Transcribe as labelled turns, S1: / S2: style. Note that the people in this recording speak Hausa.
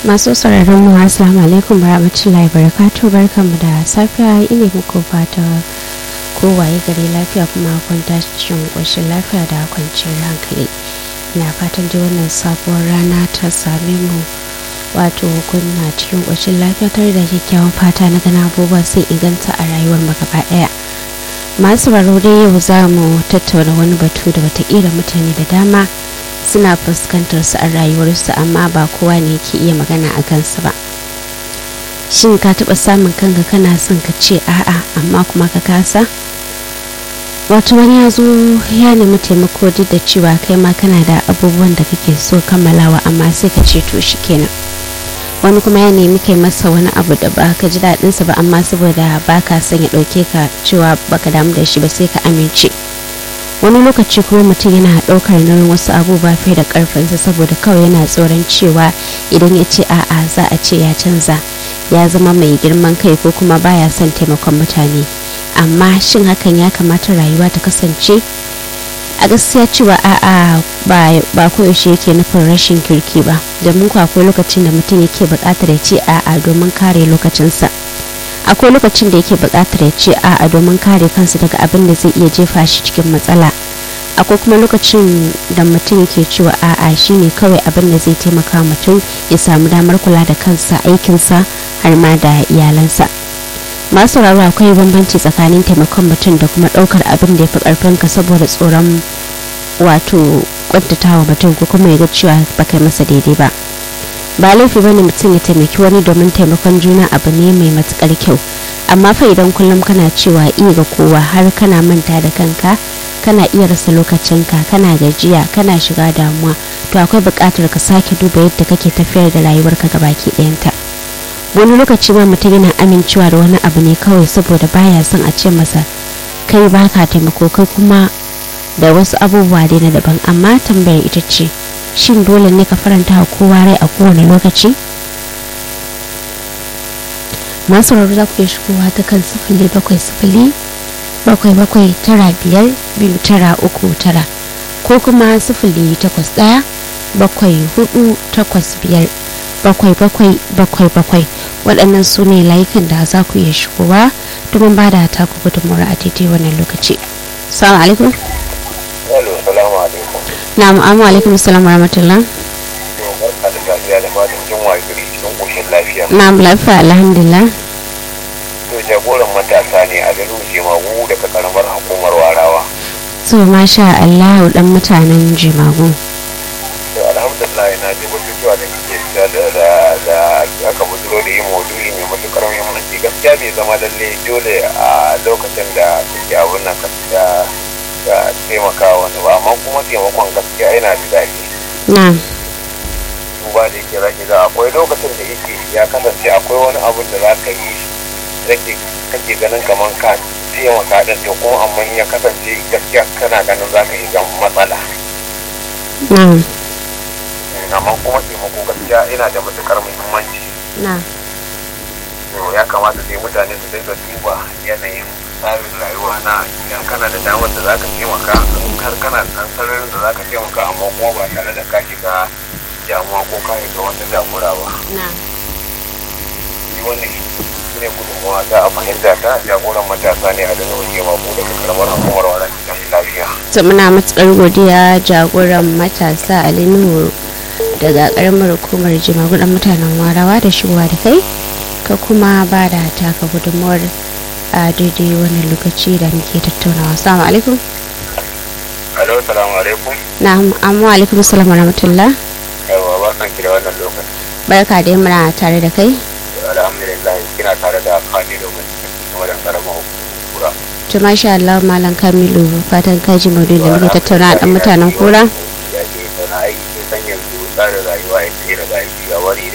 S1: masu sauraron mu assalamu alaikum warahmatullahi barakatuh barkanmu da safiya ina muku fata kowaye gari lafiya kuma kwanta cikin ƙoshin lafiya da kwanciyar hankali ina fatan dai wannan sabuwar rana ta same mu wato kunna cikin ƙoshin lafiya tare da kyakkyawan fata na gana abubuwa sai inganta a rayuwar mu gaba ɗaya masu baro dai yau za mu tattauna wani batu da watakila mutane da dama suna fuskantar su a rayuwarsu amma ba kowa ne ke iya magana a kansu ba shin ka taɓa samun kanka kana son ka ce a'a amma kuma ka kasa wato wani ya zo ya nemi taimako duk da cewa kai ma kana da abubuwan da kake so kammalawa amma sai ka ce to shi kenan wani kuma ya nemi kai masa wani abu da ba ka ji daɗinsa ba amma saboda ba ka son ya ɗauke ka cewa baka damu da shi ba sai ka amince wani lokaci kuma mutum yana ɗaukar nauyin wasu abubuwa fiye da ƙarfinsa saboda kawai yana tsoron cewa idan ya ce a'a za a ce ya canza ya zama mai girman kai ko kuma baya son taimakon mutane amma shin hakan ya kamata rayuwa ta kasance a gaskiya cewa a'a ba koyaushe yake nufin rashin kirki ba domin ku akwai lokacin da mutum yake buƙatar ya ce a'a domin kare lokacinsa akwai lokacin da yake buƙatar ya ce a'a domin kare kansa daga abin da zai iya jefa shi cikin matsala akwai kuma lokacin da mutum yake cewa a'a shine kawai abin da zai taimaka mutum ya samu damar kula da kansa aikinsa har ma da iyalansa masu sauraro akwai bambanci tsakanin taimakon mutum da kuma ɗaukar abin da ya fi ƙarfinka saboda tsoron wato kwantatawa mutum ko kuma ya ga cewa ba kai masa daidai ba ba laifi bane mutum ya taimaki wani domin taimakon juna abu ne mai matukar kyau amma fa idan kullum kana cewa iya ga kowa har kana manta da kanka kana iya rasa lokacinka kana gajiya kana shiga damuwa to akwai buƙatar ka sake duba yadda kake tafiyar da rayuwarka gabaki ɗayanta wani lokaci ma mutum yana amincewa da wani abu ne kawai saboda baya son a ce masa kai baka taimako kai kuma da wasu abubuwa dai na daban amma tambayar ita ce shin dole ne ka faranta wa kowa rai a kowane lokaci masu rarru za ku iya shigowa ta kan sifili bakwai sifili bakwai bakwai tara biyar biyu tara uku tara ko kuma sifili takwas ɗaya bakwai hudu takwas biyar bakwai bakwai bakwai bakwai waɗannan su ne layukan da za ku iya shigowa domin ba da taku gudunmawar a daidai wannan lokaci salamu alaikum
S2: salamu alaikum
S1: na'am amma alaikum salam rahmatullah
S2: barka da lafiya da fatan jin wagiri cikin ƙoshin lafiya
S1: na'am lafiya alhamdulillah
S2: to jagoran matasa ne a garin jemagu daga karamar hukumar warawa
S1: to masha Allah dan mutanen jimagu
S2: to alhamdulillah na ji batutuwa da kike da da da aka bujiro da yin maudu'i mai matukar muhimmanci gaskiya bai zama lalle dole a lokacin da kuke abun nan da da taimaka wani ba amma kuma taimakon gaskiya yana da daɗi
S1: na'am
S2: duba da yake zaki ga akwai lokacin da yake ya kasance akwai wani abun da za ka yi rake kake ganin kamar ka taimaka din to kuma amma ya kasance gaskiya kana ganin za ka yi gan matsala
S1: na'am
S2: amma kuma taimako gaskiya yana da matukar muhimmanci
S1: na'am
S2: to ya kamata sai mutane su dinga duba yanayin tsarin rayuwa na idan kana da damar da zaka taimaka in har kana da ɗan sararin da zaka taimaka amma kuma ba tare da ka shiga damuwa ko ka shiga wata damura ba
S1: na'am
S2: shi wannan shi ne gudunmawa ta a fahimta ta jagoran matasa ne a daga waje mabu daga karamar hukumar wadda cikin lafiya
S1: to muna matukar godiya jagoran matasa Ali Nuhu daga karamar hukumar jimagu dan mutanen warawa da shigowa da kai ka kuma ba da taka gudunmawar a daidai wani lokaci da muke tattaunawa assalamu alaikum
S2: alo salamu alaikum
S1: na'am amma alaikum salam wa rahmatullah
S2: yawa ba san ki da wannan lokaci
S1: barka da muna tare da kai
S2: alhamdulillah kina tare da kani domin kuma da karamar hukumar
S1: to masha Allah malam Kamilu fatan kaji maudu'in da muke tattauna dan mutanen kura
S2: ya ke sana aiki san yanzu tsarin rayuwa ya ce da aiki a wani